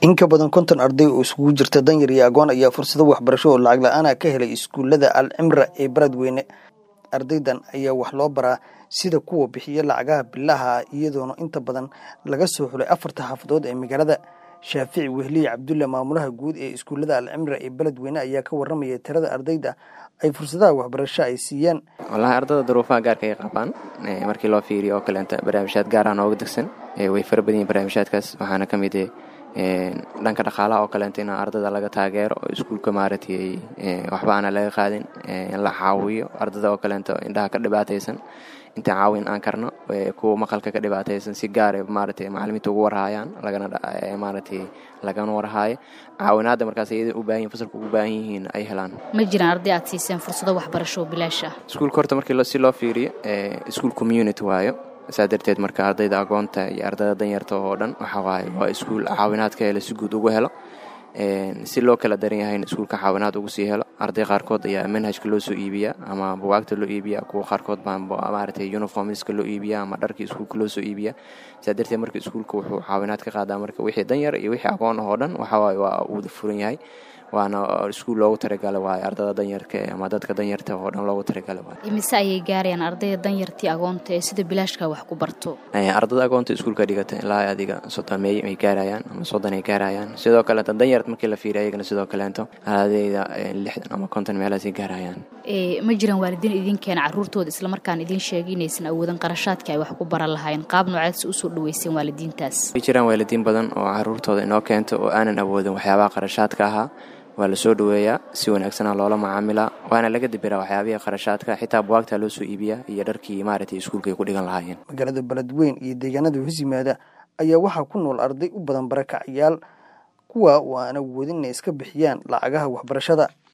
in ka badan konton arday oo isugu jirta danyar iyo agoon ayaa fursado waxbarasho oo lacag la-aana ka helay iskuullada al cimra ee beledweyne ardaydan ayaa wax loo baraa sida kuwa bixiya lacagaha bilaha iyadoona inta badan laga soo xulay afarta xaafadood ee magaalada shaafici wehliye cabdulle maamulaha guud ee iskuullada al cimra ee beledweyne ayaa ka waramaya tirada ardayda ay fursadaha waxbarasho ay siiyaan wallaahi ardada duruufaha gaarka ay qabaan markii loo fiiriyo oo kaleenta barnaamijyaad gaar ah nooga degsan way fara badan yihin barnaamijyaadkaas waxaana ka mid dhanka dhaqaalaha oo kaleenta in ardada laga taageero oo iskuulka maaragtay waxba aana laga qaadin in la caawiyo ardada oo kaleenta indhaha ka dhibaataysan inta caawin aan karno kuwa maqalka ka dhibaataysan si gaara maaragtay macalimiinta ugu warhaayaan lagana maaragtay lagana warhaayo caawinaadda markaas iyada u baahan yihin fasalka ugu baahan yihiin ay helaan ma jiraan arday aad siiseen fursado waxbarasho oo bilaash ah iskuulka horta markii si loo fiiriyo iskuul community waayo saa darteed marka ardayda agoonta iyo ardayda danyarta oo dhan waxa waaye waa iskuul caawinaad ka helo si guud ugu helo si loo kala daran yahayna iskuulka caawinaad ugu sii helo arday qaarkood ayaa manhajka loo soo iibiyaa ama bugaagta loo iibiyaa kuwa qaarkood baa maaragtay uniformska loo iibiyaa ama dharkii iskuulka loo soo iibiyaa saa darteed marka iskuulka wuxuu caawinaad ka qaadaa marka wixii danyar iyo wixii aqoon oo dhan waxa waaye waa uu furan yahay waana iskuul loogu talagalay waaye ardada danyarka ama dadka danyarta oo dhan loogu talagalay waaye imise ayay gaarayaan ardayda danyartii agoonta ee sida bilaashka wax ku barto ardada agoonta iskuulka dhigata ilaa adiga soddon meey ay gaarayaan ama soddon ay gaarayaan sidoo kaleeto danyart markii la fiiriya ayagana sidoo kaleeto ardayda lixdan ama konton meelahaasay gaarayaan ma jiraan waalidiin idin keena caruurtooda islamarkaan idiin sheegay inaysan awoodan qarashaadka ay wax ku baran lahayn qaab nooceedsa usoo dhaweyseen waalidiintaas way jiraan waalidiin badan oo caruurtooda inoo keento oo aanan awoodin waxyaabaha qarashaadka ahaa waa lasoo dhaweeyaa si wanaagsana loola macaamilaa waana laga dibiraa waxyaabihii qarashaadka xitaa buwaagta loo soo iibiyaa iyo dharkii maaragtay iskuulka ay ku dhigan lahaayeen magaalada beledweyn iyo deegaanada hoos yimaada ayaa waxaa ku nool arday u badan barakacayaal kuwa oo aan awoodin inay iska bixiyaan lacagaha waxbarashada